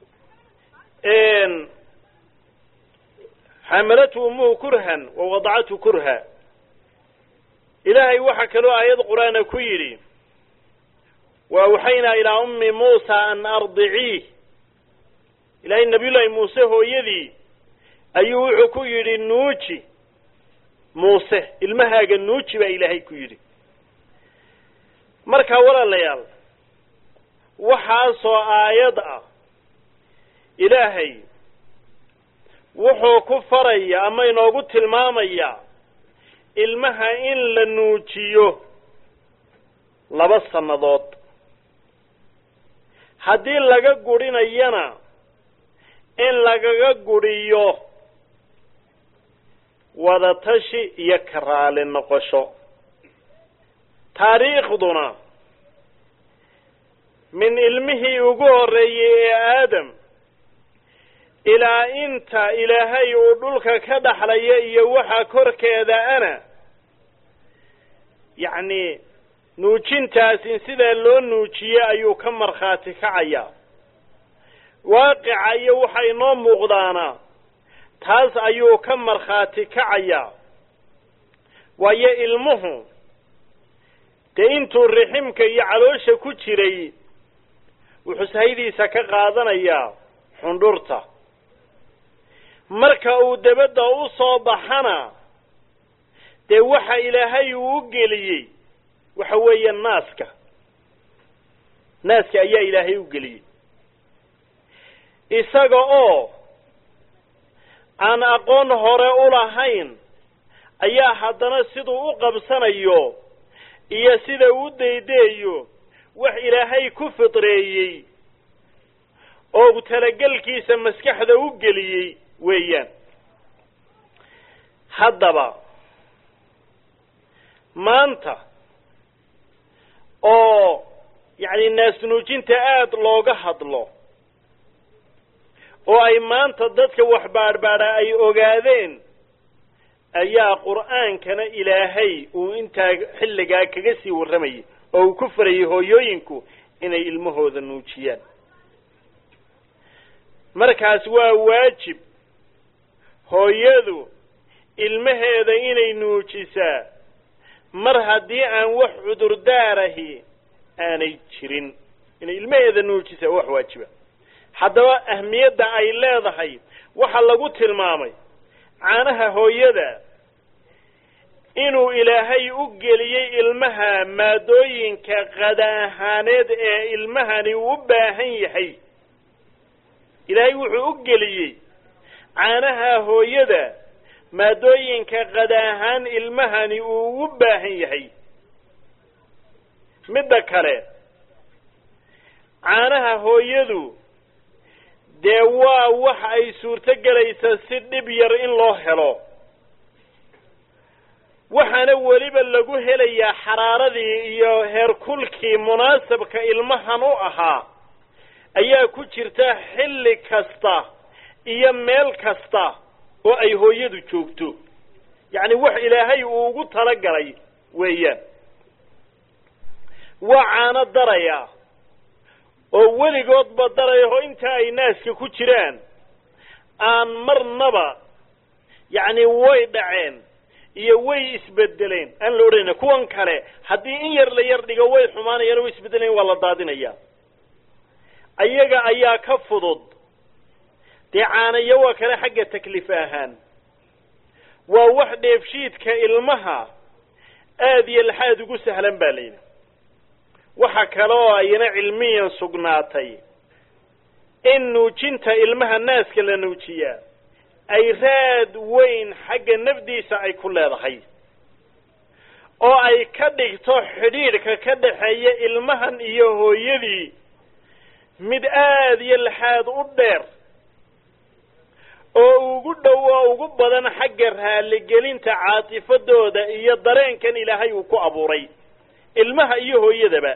xamalathu ummuhu kurhan wa wadacathu kurha ilaahay waxaa kaloo aayad qur-aana ku yidhi wa awxaynaa ilaa ummi muusa an ardiciih ilaahay nabiyullaahi muuse hooyadii ayuu wuxuu ku yidhi nuuji muuse ilmahaaga nuuji baa ilaahay ku yidhi markaa walaalayaal waxaasoo aayad ah ilaahay wuxuu ku faraya ama inoogu tilmaamayaa ilmaha in la nuujiyo laba sannadood haddii laga gudhinayana in lagaga gudhiyo wadatashi iyo ka raali noqosho taariikhduna min ilmihii ugu horreeyey ee aadam ilaa inta ilaahay uu dhulka ka dhaxlaya iyo waxa korkeeda ana yacni nuujintaas in sidaa loo nuujiye ayuu ka markhaati kacayaa waaqica iyo waxa inoo muuqdaana taas ayuu ka markhaati kacayaa waayo ilmuhu dee intuu riximka iyo caloosha ku jiray wuxuu sahaydiisa ka qaadanayaa xundhurta marka uu dabadda u soo baxana dee waxa ilaahay uu u geliyey waxa weeye naaska naaska ayaa ilaahay u geliyey isaga oo aan aqoon hore u lahayn ayaa haddana siduu u qabsanayo iyo sida uu daydeeyo wax ilaahay ku fidreeyey oo talagelkiisa maskaxda u geliyey weeyaan haddaba maanta oo yacni naasnuujinta aada looga hadlo oo ay maanta dadka wax baadhbaadha ay ogaadeen ayaa qur'aankana ilaahay uu intaa xilligaa kaga sii warramayay oo uu ku farayay hooyooyinku inay ilmahooda nuujiyaan markaas waa waajib hooyadu ilmaheeda inay nuujisaa mar haddii aan wax cudurdaarahi aanay jirin inay ilmaheeda nuujisaa wax waajiba haddaba ahmiyadda ay leedahay waxaa lagu tilmaamay caanaha hooyada inuu ilaahay u geliyey ilmaha maadooyinka qada ahaaneed ee ilmahani uu u baahan yahay ilaahay wuxuu u geliyey caanaha hooyada maadooyinka qada ahaan ilmahani uu ugu baahan yahay midda kale caanaha hooyadu dee waa wax ay suurto gelaysa si dhib yar in loo helo waxaana weliba lagu helayaa xaraaradii iyo heerkulkii munaasabka ilmahan u ahaa ayaa ku jirta xilli kasta iyo meel kasta oo ay hooyadu joogto yacni wax ilaahay uu ugu talagalay weeyaan waa caano daraya oo weligoodba daraya oo inta ay naaska ku jiraan aan marnaba yacni way dhaceen iyo way isbedeleen aan la odhanayna kuwan kale haddii in yar la yar dhigo way xumaanayaan o way isbedelayan waa la daadinaya ayaga ayaa ka fudud dee caanayo waa kale xagga takliif ahaan waa wax dheefshiidka ilmaha aada iyo laxaad ugu sahlan baa layidhi waxa kale oo ayna cilmiyan sugnaatay in nuujinta ilmaha naaska la nuujiyaa ay raad weyn xagga nafdiisa ay ku leedahay oo ay ka dhigto xidhiidhka ka dhaxeeya ilmahan iyo hooyadii mid aada iyo laxaad u dheer oo ugu dhow oo ugu badan xagga raaligelinta caatifadooda iyo dareenkan ilaahay uu ku abuuray ilmaha iyo hooyadaba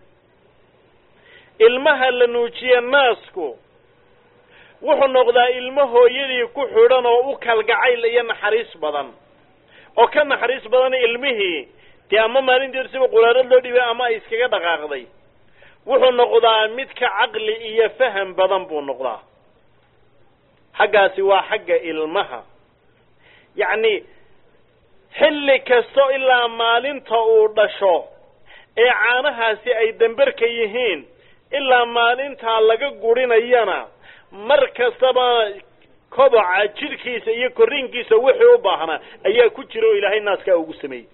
ilmaha la nuujiye naasku wuxuu noqdaa ilmo hooyadii ku xidhan oo u kalgacayl iyo naxariis badan oo ka naxariis badan ilmihii dee ama maalinteedu siba quraarad loo dhibay ama ay iskaga dhaqaaqday wuxuu noqdaa mid ka caqli iyo faham badan buu noqdaa xaggaasi waa xagga ilmaha yacni xilli kasto ilaa maalinta uu dhasho ee caanahaasi ay damberka yihiin ilaa maalintaa laga gurinayana mar kastaba koboca jidhkiisa iyo korriinkiisa wixii u baahnaa ayaa ku jira oo ilaahay naaskaa ugu sameeyey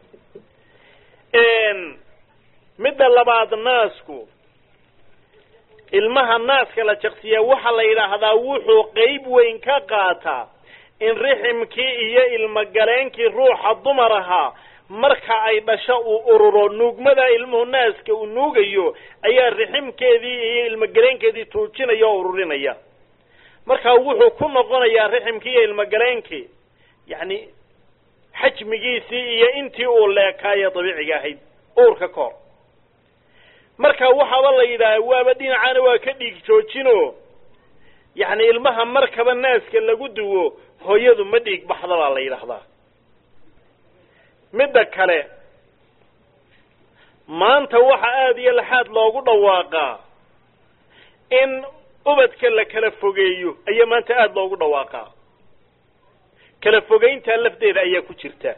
midda labaad naasku ilmaha naaska la jaqsiyaa waxaa la yidhaahdaa wuxuu qeyb weyn ka qaataa in riximkii iyo ilmogaleenkii ruuxa dumar ahaa marka ay dhasho uu ururo nuugmada ilmuhu naaska uu nuugayo ayaa riximkeedii iyo ilmogaleenkeedii tuujinaya oo ururinaya markaa wuxuu ku noqonayaa riximkii iyo ilmogaleenkii yacni xajmigiisii iyo intii uu leekaaye dabiiciga ahayd uurka ka hor marka waxaaba la yidhaaha waaba dhinacaana waa ka dhiig joojino yacni ilmaha markaba naaska lagu duwo hooyadu ma dhiig baxda baa la yidhaahdaa midda kale maanta waxa aada iyo laxaad loogu dhawaaqaa in ubadka la kala fogeeyo ayaa maanta aada loogu dhawaaqaa kala fogeyntaa lafdeeda ayaa ku jirta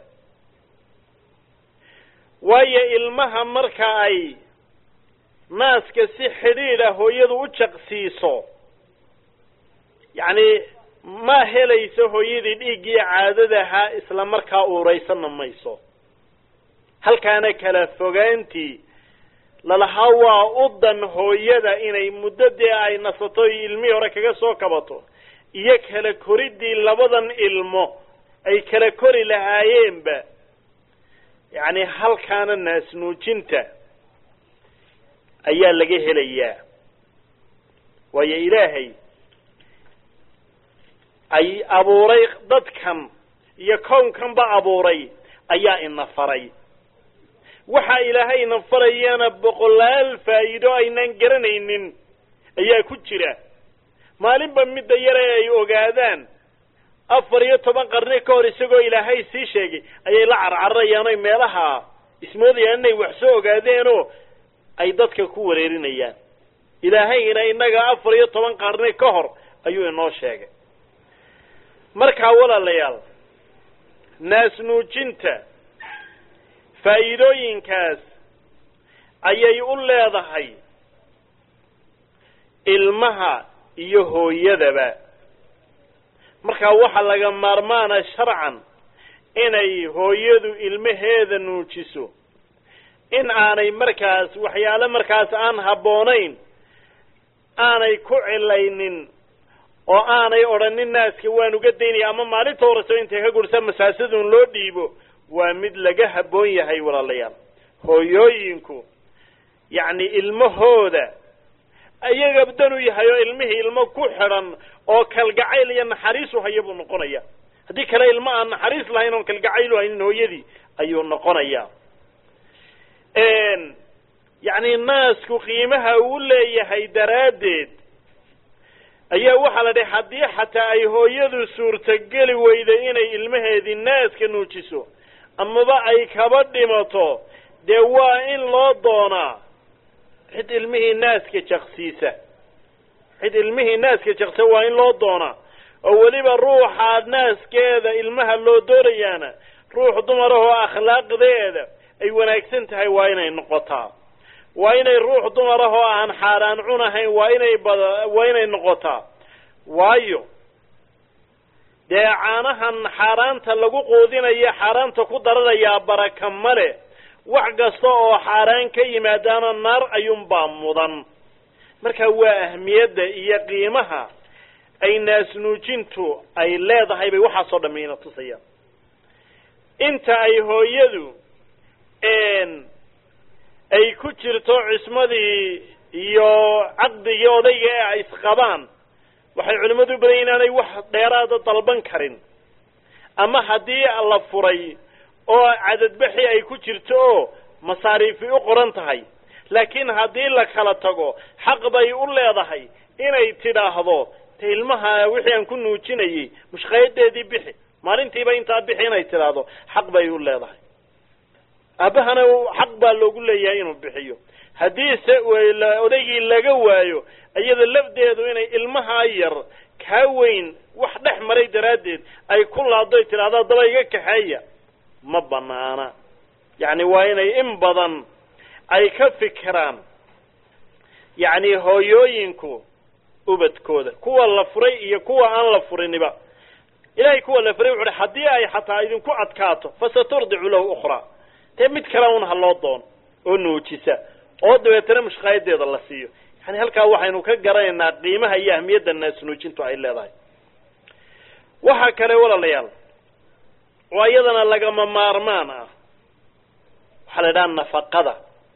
waayo ilmaha marka ay naaska si xidhiidha hooyadu u jaqsiiso yacni ma helayso hooyadii dhiiggii caadadahaa isla markaa uuraysanna mayso halkaana kala fogaantii lalahaa waa u dan hooyada inay muddo dee ay nasato iyo ilmihii hore kaga soo kabato iyo kala koridii labadan ilmo ay kala kori lahaayeenba yacni halkaana naasnuujinta ayaa laga helayaa waayo ilaahay ay abuuray dadkan iyo kownkanba abuuray ayaa ina faray waxa ilaahayna farayana boqolaal faa'iido aynan garanaynin ayaa ku jira maalinba midda yare ay ogaadaan afar iyo toban qarni ka hor isagoo ilaahay sii sheegay ayay la carcararayaan oy meelaha ismoodayaan inay wax soo ogaadeenoo ay dadka ku wareerinayaan ilaahayna innaga afar iyo toban qarni ka hor ayuu inoo sheegay markaa walaalayaal naasnuujinta faa'iidooyinkaas ayay u leedahay ilmaha iyo hooyadaba markaa waxaa laga maarmaana sharcan inay hooyadu ilmaheeda nuujiso in aanay markaas waxyaale markaas aan habboonayn aanay ku cilaynin oo aanay odhanin naaska waan uga daynaya ama maalinta horeyso intay ka gursa masaasadun loo dhiibo waa mid laga habboon yahay walaalayaal hooyooyinku yacni ilmahooda ayaga dan u yahay oo ilmihii ilmo ku xidhan oo kalgacayl iyo naxariis u haya buu noqonaya haddii kale ilmo aan naxariis lahayn oon kalgacayl u haynin hooyadii ayuu noqonaya yacni naasku qiimaha uu leeyahay daraaddeed ayaa waxaa la dhahay haddii xataa ay hooyadu suurtogeli weyda inay ilmaheedii naaska nuujiso amaba ay kaba dhimato dee waa in loo doonaa cid ilmihii naaska jaqsiisa cid ilmihii naaska jaqsa waa in loo doonaa oo weliba ruuxaa naaskeeda ilmaha loo doonayaana ruux dumarahoo akhlaaqdeeda ay wanaagsan tahay waa inay noqotaa waa inay ruux dumarahoo aan xaaraan cunahayn waa inay bada waa inay noqotaa waayo dee caanahan xaaraanta lagu quudinaya xaaraanta ku daranayaa baraka male wax kasta oo xaaraan ka yimaadaana naar ayuunbaa mudan marka waa ahmiyadda iyo qiimaha ay naasnuujintu ay leedahay bay waxaasoo dhammiina tusayaan inta ay hooyadu ay ku jirto cismadii iyo caqdigii odayga ee ay isqabaan waxay culimmadu u badan yahin inaanay wax dheeraada dalban karin ama haddii la furay oo cadadbaxi ay ku jirto oo masaariifi u qoran tahay laakiin haddii la kala tago xaq bay u leedahay inay tidhaahdo te ilmaha wixii aan ku nuujinayay mushqayadeedii bixi maalintiiba intaa bixi inay tidhaahdo xaq bay u leedahay aabahana xaq baa loogu leeyahay inuu bixiyo haddiise odaygii laga waayo iyada lafdeedu inay ilmaha yar kaa weyn wax dhex maray daraaddeed ay ku laaddoy tidhahda daba iga kaxeeya ma banaana yacni waa inay in badan ay ka fikiraan yacni hooyooyinku ubadkooda kuwa la furay iyo kuwa aan la furiniba ilahay kuwa la furay wuxu uhi haddii ay xataa idinku adkaato fasaturdicu lahu ukhraa dee mid kale un ha loo doon oo nuujisa oo dabeetana mushqaayadeeda la siiyo yani halkaa waxaynu ka garanaynaa qiimaha iyo ahmiyadda naasnuujintu ay leedahay waxaa kale walaalayaal oo iyadana lagama maarmaan ah waxaa la idhaha nafaqada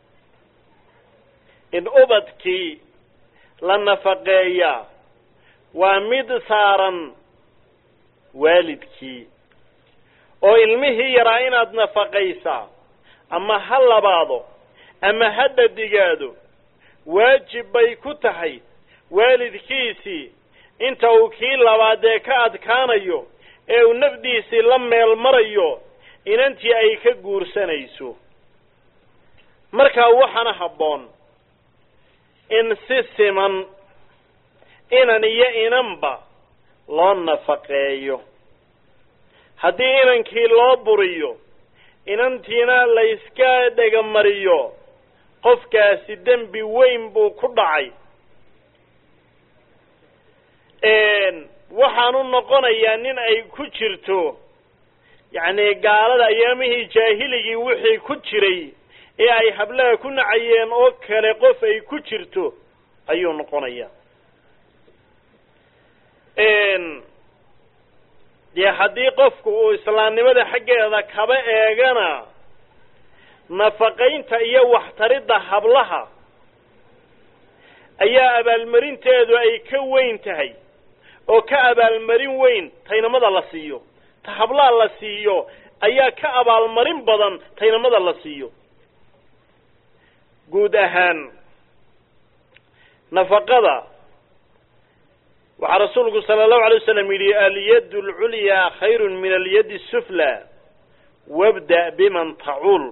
in ubadkii la nafaqeeyaa waa mid saaran waalidkii oo ilmihii yaraa inaad nafaqaysaa ama ha labaado ama ha dhadigaado waajib bay ku tahay waalidkiisii inta uu kii labaadee ka adkaanayo ee uu nafdiisii la meel marayo inantii ay ka guursanayso markaa waxaana habboon in si siman inan iyo inanba loo nafaqeeyo haddii inankii loo buriyo inantiina la yska dhegamariyo qofkaasi dembi weyn buu ku dhacay waxaanu noqonayaa nin ay ku jirto yacni gaalada ayaamihii jaahiligii wixii ku jiray ee ay hablaha ku nacayeen oo kale qof ay ku jirto ayuu noqonayaa dee haddii qofku uu islaamnimada xaggeeda kaba eegana nafaqaynta iyo waxtaridda hablaha ayaa abaalmarinteedu ay ka weyn tahay oo ka abaalmarin weyn taynamada la siiyo ta hablaha la siiyo ayaa ka abaalmarin badan taynamada la siiyo guud ahaan nafaqada waxaa rasuulku sala allahu alay wasalam yidhi alyad alculyaa khayru min alyadi asufla wabda biman tacuul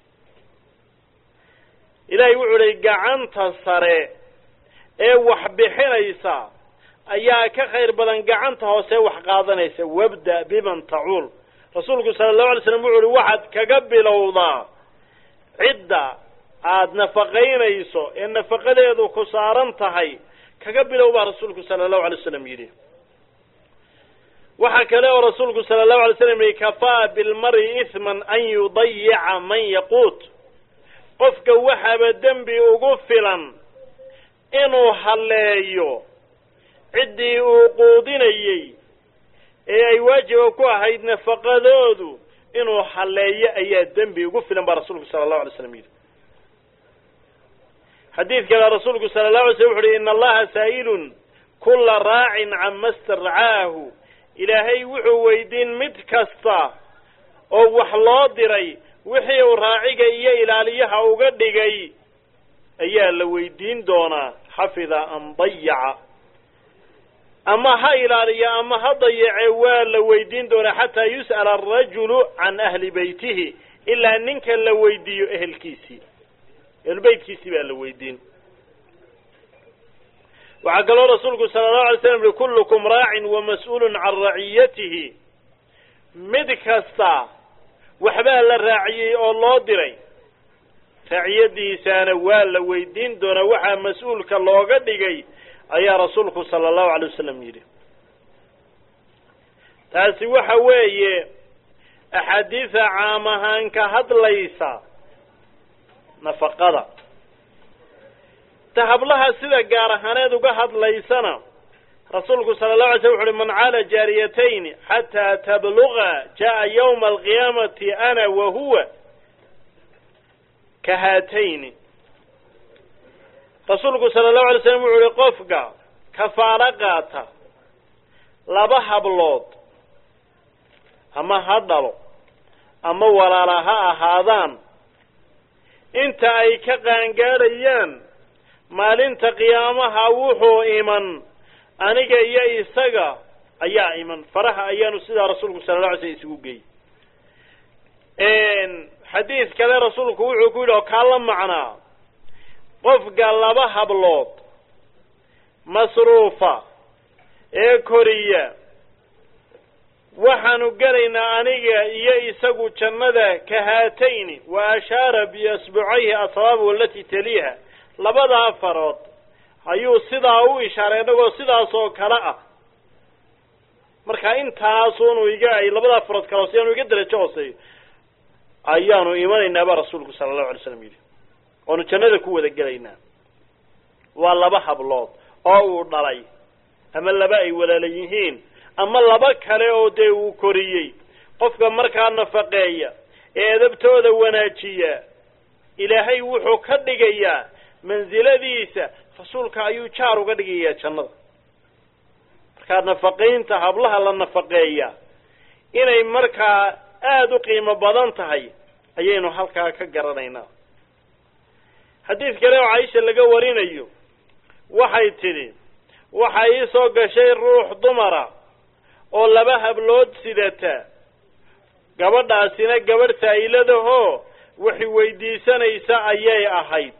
ilaahay wuxuu uhi gacanta sare ee wax bixinaysa ayaa ka khayr badan gacanta hoose wax qaadanaysa wabda biman tacuul rasuulku sala allahu alay slam wuxu uhi waxaad kaga bilowdaa cidda aada nafaqaynayso ee nafaqadeedu ku saaran tahay kaga bilow baa rasuulku sala allahu alay wasalam yidhi waxa kale oo rasuulku sala allahu alay slam yihi kafaa bilmari ihman an yudayica man yaquut qofka waxaaba dembi ugu filan inuu halleeyo ciddii uu quudinayey ee ay waajiba ku ahayd nafaqadoodu inuu halleeyo ayaa dembi ugu filan baa rasuulku sala allahu alay slam yidhi xadiid kale rasuulku sala allahu alay slam wuxu uhi ina allaha saa'ilun kula raacin cama starcaahu ilaahay wuxuu weydiin mid kasta oo wax loo diray wixii uu raaciga iyo ilaaliyaha uga dhigay ayaa la weydiin doonaa xafida am dayaca ama ha ilaaliya ama ha dayace waa la weydiin doonaa xataa yus'ala arajulu can ahli beytihi ilaa ninka la weydiiyo ehelkiisii ehlubeytkiisii baa la weydiin waxaa kaloo rasuulku sala allahu alay slam uhi kullukum raacin wa mas-uulun can raciyatihi mid kasta waxbaa la raaciyey oo loo diray raaciyadiisaana waa la weydiin doonaa waxaa mas-uulka looga dhigay ayaa rasuulku sala allahu alay wasalam yidhi taasi waxa weeye axaadiisa caam ahaan ka hadlaysa nafaqada ta hablaha sida gaar ahaaneed uga hadlaysana rasuulku sala allahu alay slam wuxu uhi man caala jaariyatayni xataa tabluga jaa yawma alqiyaamati ana wa huwa ka haatayni rasuulku sala allahu alay slam wuxu uhi qofka kafaalo qaata laba hablood ama ha dhalo ama walaala ha ahaadaan inta ay ka qaangaadhayaan maalinta qiyaamaha wuxuu iman aniga iyo isaga ayaa iman faraha ayaanu sidaa rasuulku sala alla alay slam isugu geeyey xadiid kale rasuulku wuxuu ku yidhi oo kaa la macnaa qofka laba hablood masruufa ee koriya waxaanu gelaynaa aniga iyo isagu jannada ka haatayni wa ashaara biasbucayhi asbaabu alati taliiha labadaa farood ayuu sidaa u ishaaray innagoo sidaas oo kale ah marka intaasuunu iga ay labadaa farood kale si aanu iga darajo hooseeyo ayaanu imanaynaa baa rasuulku sala allahu alay slam yidhi oonu jannada ku wada gelaynaa waa laba hablood oo uu dhalay ama laba ay walaala yihiin ama laba kale oo dee uu koriyey qofka markaa nafaqeeya ee edabtooda wanaajiya ilaahay wuxuu ka dhigayaa mansiladiisa rasuulka ayuu jaar uga dhigayaa jannada markaa nafaqaynta hablaha la nafaqeeya inay markaa aada u qiimo badan tahay ayaynu halkaa ka garanaynaa xadiid kale oo caaisha laga warinayo waxay tidhi waxa ii soo gashay ruux dumara oo laba hablood sidata gabadhaasina gabadh saa'iladahoo waxi weydiisanaysa ayay ahayd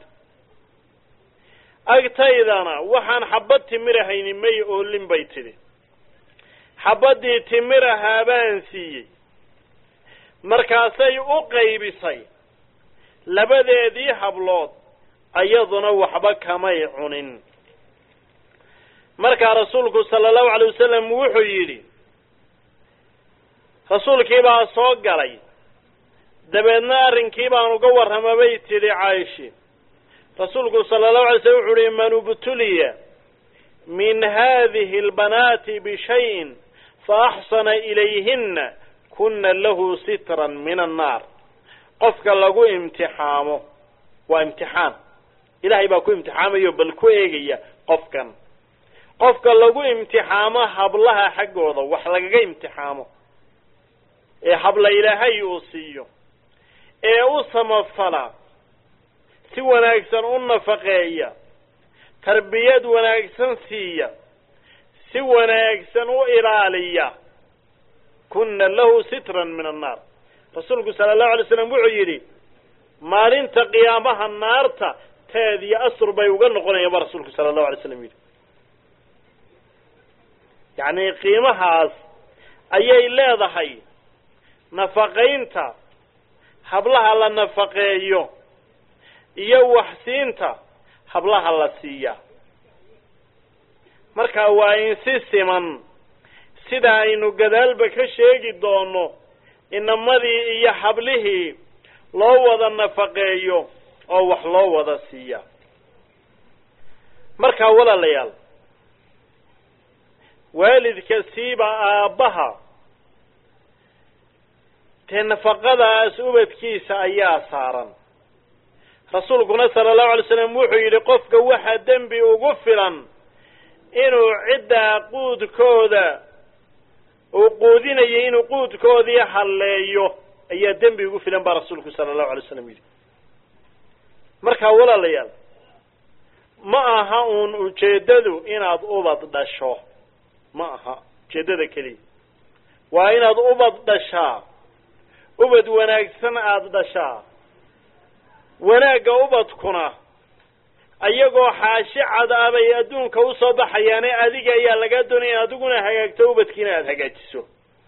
agtaydana waxaan xabad timirahayni may oolin bay tidhi xabaddii timirahaa baan siiyey markaasay u qaybisay labadeedii hablood ayaduna waxba kamay cunin markaa rasuulku sala allahu alay wasalam wuxuu yidhi rasuulkii baa soo galay dabeedna arrinkii baan uga warrama bay tidhi caayishi rasuulku sala allahu alay slam wuxu uhi man ubtuliya min hadihi albanaati bishayin fa axsana ilayhinna kuna lahu sitran min annaar qofka lagu imtixaamo waa imtixaan ilaahay baa ku imtixaamayo bal ku eegaya qofkan qofka lagu imtixaamo hablaha xaggooda wax lagaga imtixaamo ee habla ilaahay uu siiyo ee u samafala si wanaagsan u nafaqeeya tarbiyad wanaagsan siiya si wanaagsan u ilaaliya kunna lahu sitran min annaar rasuulku sala allahu alay slam wuxuu yidhi maalinta qiyaamaha naarta teed iyo asur bay uga noqonayaan ba rasuulku sala allahu alay slam yidhi yacni qiimahaas ayay leedahay nafaqaynta hablaha la nafaqeeyo iyo waxsiinta hablaha la siiya marka waa in si siman sida aynu gadaalba ka sheegi doono inamadii iyo hablihii loo wada nafaqeeyo oo wax loo wada siiya markaa walaalayaal waalidka siiba aabbaha dee nafaqadaas ubadkiisa ayaa saaran rasuulkuna sala allahu alay slam wuxuu yidhi qofka waxaa dembi ugu filan inuu ciddaa quudkooda uu quudinayo inuu quudkoodii halleeyo ayaa dembi ugu filan baa rasuulku sala allahu alay slam yidhi markaa walaalayaal ma aha uun ujeeddadu inaad ubad dhasho ma aha ujeeddada keliya waa inaad ubad dhashaa ubad wanaagsan aada dhashaa wanaagga ubadkuna ayagoo xaashi cad ah bay adduunka usoo baxayaane adiga ayaa lagaa doonaya in adiguna hagaagto ubadkiina aada hagaajiso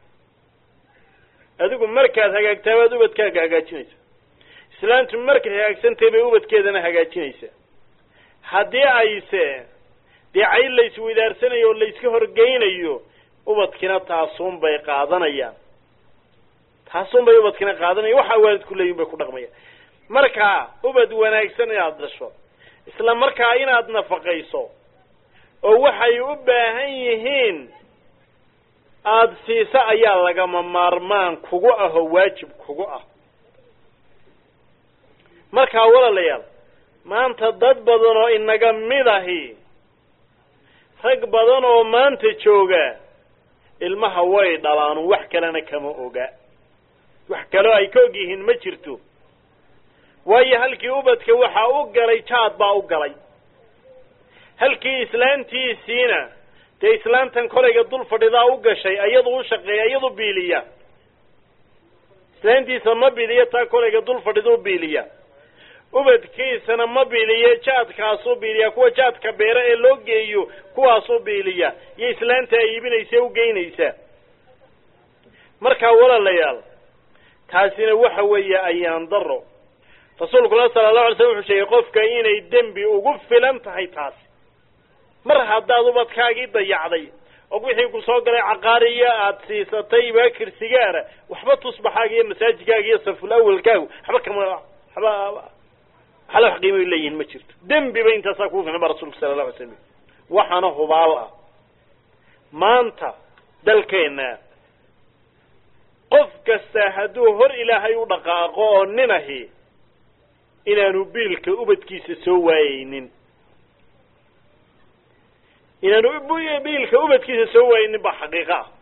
adigu markaad hagaagtaa baad ubadkaaga hagaajinaysa islaantu markay hagaagsantahay bay ubadkeedana hagaajinaysa haddii ayse dee cayl layswidaarsanayo oo layska horgeynayo ubadkina taasuun bay qaadanayaan taasuun bay ubadkina qaadanaya waxaa waalidku leeyihin bay ku dhaqmayaan marka ubad wanaagsan inaad dhasho isla markaa inaad nafaqayso oo waxay u baahan yihiin aada siiso ayaa lagama maarmaan kugu ah oo waajib kugu ah markaa walaalayaal maanta dad badan oo inaga mid ahi rag badan oo maanta jooga ilmaha way dhalaan wax kalena kama oga wax kaloo ay ka og yihiin ma jirto waayo halkii ubadka waxaa u galay jaad baa u galay halkii islaantiisiina dee islaantan kolayga dul fadhidaa u gashay iyadu u shaqeeya iyadu biiliya islaantiisa ma biiliya taa kolayga dul fadhiduu biiliya ubadkiisana ma biiliye jaadkaasuu biiliya kuwa jaadka beera ee loo geeyo kuwaasuu biiliya iyo islaanta ay iibinaysa u geynaysa markaa walaalayaal taasina waxa weeye ayaan daro rasuulkuna sala allahu alay slam wuxuu sheegay qofka inay dembi ugu filan tahay taasi mar haddaad ubadkaagii dayacday oo wixii ku soo galay caqaariya aada siisatay baakir sigaara waxba tusbaxaaga iyo masaajidkaaga iyo saful awalkaagu waxba kama waxba waxala wax qiimay leeyihin ma jirto dembi ba intaasaa kugu filan ba rasulku sala allahu alay slam waxaana hubaal ah maanta dalkeenna qof kasta hadduu hor ilaahay u dhaqaaqo oo nin ahi inaanu biilka ubadkiisa soo waayeynin inaanu biilka ubadkiisa soo waayeynin baa xaqiiqa ah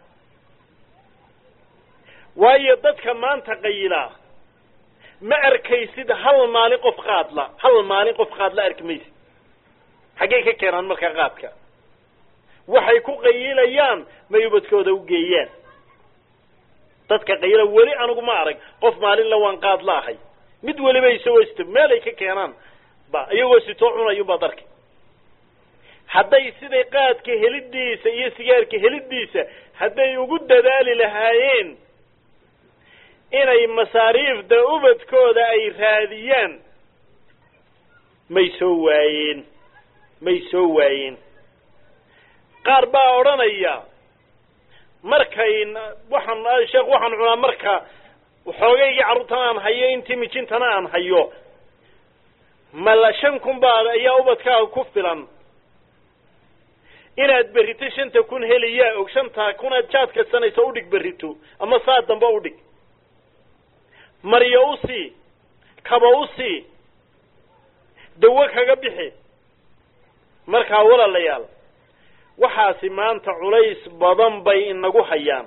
waayo dadka maanta qayilaa ma arkaysid hal maalin qof qaadla hal maalin qof qaadla arki maysid xaggey ka keenaan markaa qaadka waxay ku qayilayaan may ubadkooda u geeyaan dadka qayila weli anigu ma arag qof maalinla waan qaad la ahay mid weliba isagoo sito meelay ka keenaan ba iyagoo sitoo cunayunbaad arkay hadday siday qaadka helidiisa iyo sigaarka helidiisa hadday ugu dadaali lahaayeen inay masaariifda ubadkooda ay raadiyaan may soo waayeen may soo waayeen qaar baa odhanaya markay waxaan sheekh waxaan cunaa marka xoogaygii carruurtana aan hayo intii mijintana aan hayo mala shan kun baad ayaa ubadkaaga ku filan inaad berrito shanta kun heliyaa og shanta kunaad jaad kasanayso udhig berrito ama saa dambe udhig maryo usii kaba usii dawo kaga bixi markaa walaalayaal waxaasi maanta culays badan bay inagu hayaan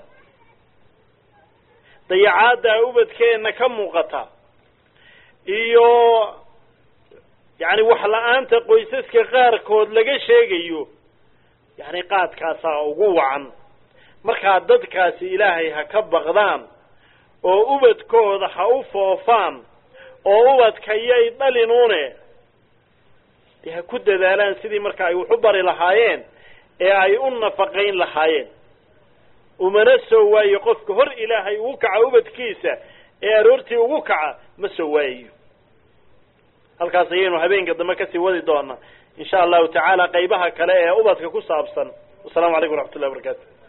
dayacaadda ubadkeenna ka muuqata iyo yacni wax la-aanta qoysaska qaarkood laga sheegayo yacni qaadkaasaa ugu wacan markaa dadkaasi ilaahay ha ka baqdaan oo ubadkooda ha u foofaan oo ubadka yay dhalinuune dee ha ku dadaalaan sidii marka ay wax u bari lahaayeen ee ay u nafaqayn lahaayeen umana soo waayo qofka hor ilaahay ugu kaca ubadkiisa ee aroortii ugu kaca ma soo waayayo halkaas ayaynu habeenka dambe kasii wadi doonaa in sha allahu tacaala qaybaha kale ee ubadka ku saabsan wasalaamu calaykum waraxmat ullahi barakaatu